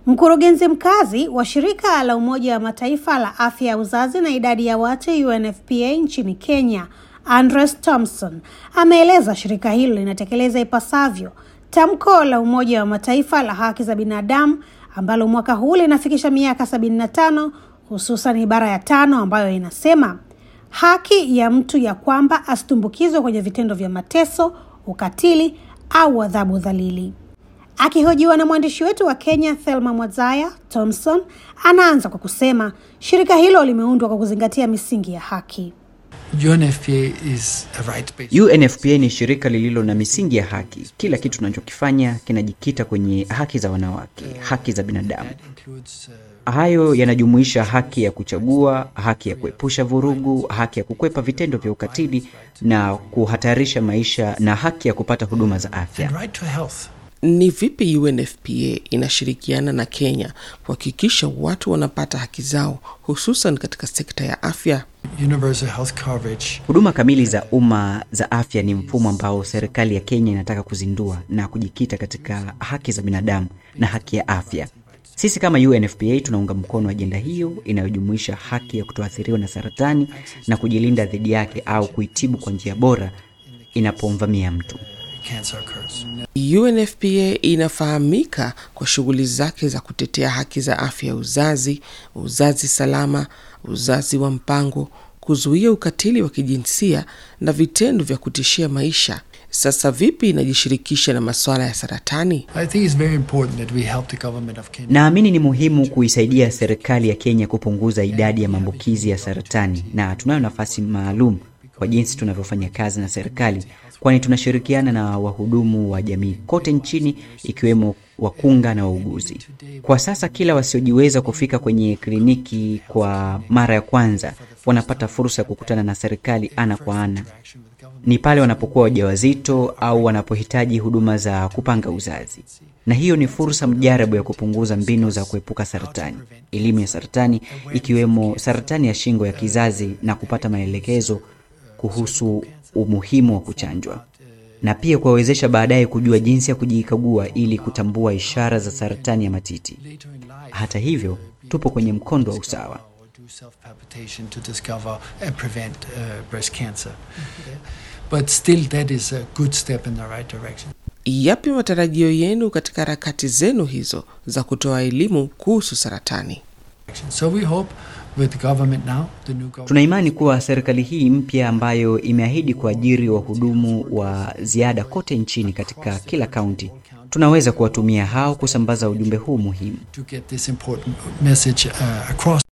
Mkurugenzi mkazi wa shirika la Umoja wa Mataifa la afya ya uzazi na idadi ya watu UNFPA nchini Kenya, Andres Thompson, ameeleza shirika hilo linatekeleza ipasavyo tamko la Umoja wa Mataifa la haki za binadamu ambalo mwaka huu linafikisha miaka sabini na tano, hususan ibara ya tano ambayo inasema haki ya mtu ya kwamba asitumbukizwe kwenye vitendo vya mateso, ukatili au adhabu dhalili. Akihojiwa na mwandishi wetu wa Kenya Thelma Mwazaya, Thompson anaanza kwa kusema shirika hilo limeundwa kwa kuzingatia misingi ya haki. UNFPA is a right-based UNFPA ni shirika lililo na misingi ya haki. Kila kitu tunachokifanya kinajikita kwenye haki za wanawake, haki za binadamu. that includes uh, Hayo yanajumuisha haki ya kuchagua, haki ya kuepusha vurugu, haki ya kukwepa vitendo vya ukatili na kuhatarisha maisha, na haki ya kupata huduma za afya. and right to health. Ni vipi UNFPA inashirikiana na Kenya kuhakikisha watu wanapata haki zao hususan katika sekta ya afya? Universal health coverage Huduma kamili za umma za afya ni mfumo ambao serikali ya Kenya inataka kuzindua na kujikita katika haki za binadamu na haki ya afya. Sisi kama UNFPA tunaunga mkono ajenda hiyo inayojumuisha haki ya kutoathiriwa na saratani na kujilinda dhidi yake au kuitibu kwa njia bora inapomvamia mtu. cancer occurs. UNFPA inafahamika kwa shughuli zake za kutetea haki za afya ya uzazi, uzazi salama, uzazi wa mpango, kuzuia ukatili wa kijinsia na vitendo vya kutishia maisha. Sasa vipi inajishirikisha na masuala ya saratani? I think it's very important that we help the government of Kenya. Naamini ni muhimu kuisaidia serikali ya Kenya kupunguza idadi ya maambukizi ya saratani, na tunayo nafasi maalum kwa jinsi tunavyofanya kazi na serikali, kwani tunashirikiana na wahudumu wa jamii kote nchini, ikiwemo wakunga na wauguzi. Kwa sasa kila wasiojiweza kufika kwenye kliniki kwa mara ya kwanza wanapata fursa ya kukutana na serikali ana kwa ana ni pale wanapokuwa wajawazito au wanapohitaji huduma za kupanga uzazi, na hiyo ni fursa mjarabu ya kupunguza mbinu za kuepuka saratani, elimu ya saratani ikiwemo saratani ya shingo ya kizazi, na kupata maelekezo kuhusu umuhimu wa kuchanjwa, na pia kuwawezesha baadaye kujua jinsi ya kujikagua ili kutambua ishara za saratani ya matiti. Later in life, Hata hivyo, tupo kwenye mkondo wa usawa. or do self-palpitation to discover and prevent uh, breast cancer. Yeah. But still, that is a good step in the right direction. Yapi matarajio yenu katika harakati zenu hizo za kutoa elimu kuhusu saratani? So we hope with the government now, the new government. Tuna imani kuwa serikali hii mpya ambayo imeahidi kuajiri wahudumu wa ziada kote nchini katika kila kaunti, tunaweza kuwatumia hao kusambaza ujumbe huu muhimu. to get this important message uh, across.